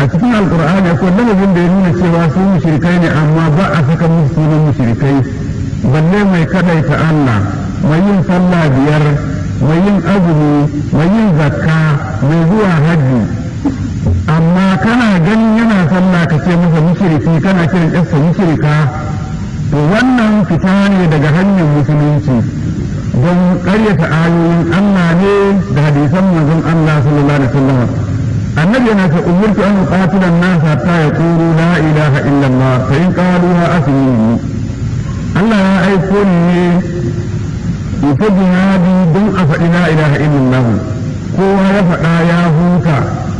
a cikin alkur'ani akwai lamabin da ya nuna cewa su mushrikai ne amma ba a saka musu sunan mushrikai balle mai kadaita Allah mai yin sallah biyar mai yin azumi mai yin zakka mai zuwa hajji amma kana ganin yana sallah ka ce masa mushriki kana kiran ƙasa mushrika to wannan fita ne daga hanyar musulunci don ƙaryata ayoyin Allah ne da hadisan manzon Allah sallallahu alaihi wasallam annabi yana ce umurtu an qatila an-nas hatta yaqulu la ilaha illa Allah fa in qaluha aslimu Allah ya aiko ni ne ita jihadi don a faɗi la ilaha illallah kowa ya faɗa ya huta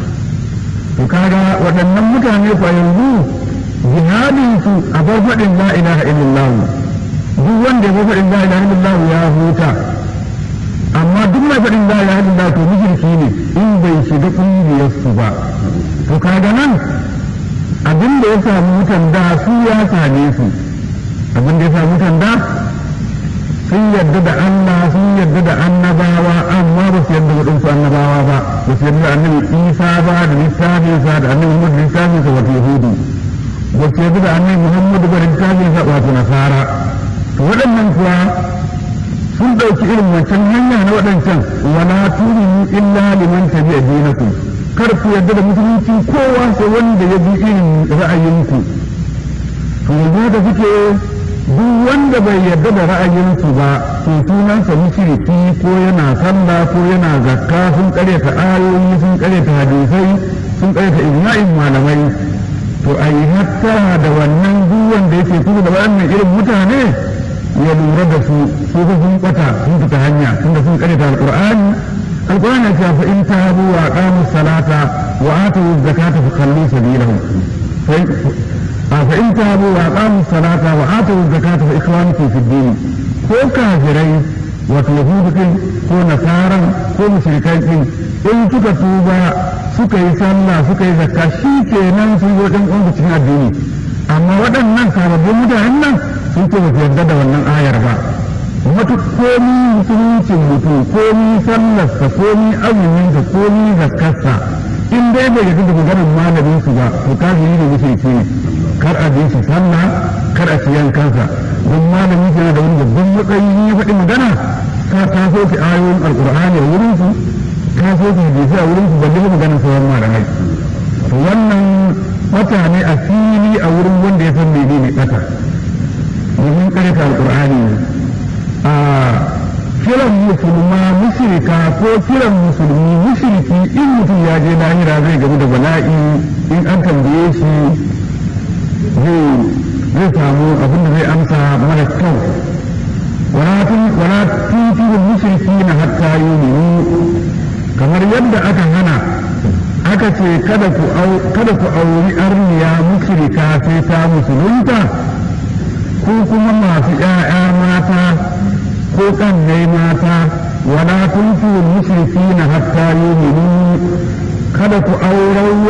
to kaga waɗannan mutane fa yanzu jihadin su a bar faɗin la ilaha illallah duk wanda ya bar faɗin la ilaha illallah ya huta amma duk mai faɗin la ilaha illallah to mushriki ne in bai shiga ƙungiyar su ba to kaga nan abin da ya samu mutan da su ya same su abin da ya samu mutan da sun yarda da Allah sun yarda da annabawa amma ba su yarda waɗansu annabawa ba ba su yarda da annabi Isa ba da littafinsa da annabi Muhammad da littafinsa wato Yahudu ba su yarda da annabi Muhammad ba da littafinsa wato Nasara to waɗannan kuwa sun ɗauki irin wancan hanya na waɗancan wala tu'minu illa liman tabi'a dinakum kar ku yarda da musulunci kowa sai wanda ya bi irin ra'ayinku to yanzu da suke duk wanda bai yarda da ra'ayinsu ba to sunansa mushriki ko yana sallah ko yana zakka sun karyata ayoyi sun karyata hadisai sun karyata ijma'in malamai to a yi hattara da wannan duk wanda yake kuma da wannan irin mutane ya lura da su su sun bata sun fita hanya tunda sun karyata alqur'ani alqur'ani ya fa in tabu wa aqamu salata wa atu zakata fa khallu sabilahum فإن تابوا وأقاموا الصلاة وآتوا الزكاة فإخوانكم في الدين ko kafirai wato yahudu ko nasara ko mushrikai din in suka tuba suka yi sallah suka yi zakka shi kenan sun zo ɗan uwansu cikin addini amma waɗannan sababbin mutanen nan sun ce ba su yarda da wannan ayar ba matu komi musuluncin mutum komi sallarsa komi azuminsa komi zakkarsa in dai bai yarda da maganar malamin su ba to kafiri ne mushriki ne kar a bi shi sallah kar a ciyan kansa don malami ke da wani babban matsayi ya faɗi magana ka ta so ki ayoyin alqur'ani a wurin su ka so ki hadisi a wurin su balle maganar sauran malamai to wannan wata ne a fili a wurin wanda ya san menene kata domin karanta alqur'ani ne a kiran musulma mushrika ko kiran musulmi mushriki in mutum ya je lahira zai gamu da bala'i in an tambaye shi zai samu abin da zai amsa mara kyau wala tuti da mushriki na hatta yuminu kamar yadda aka hana aka ce kada ku auri arniya mushrika sai ta musulunta ko kuma masu ‘ya'ya mata ko ƙannai mata wala tuntu mushriki na hatta yuminu kada ku auren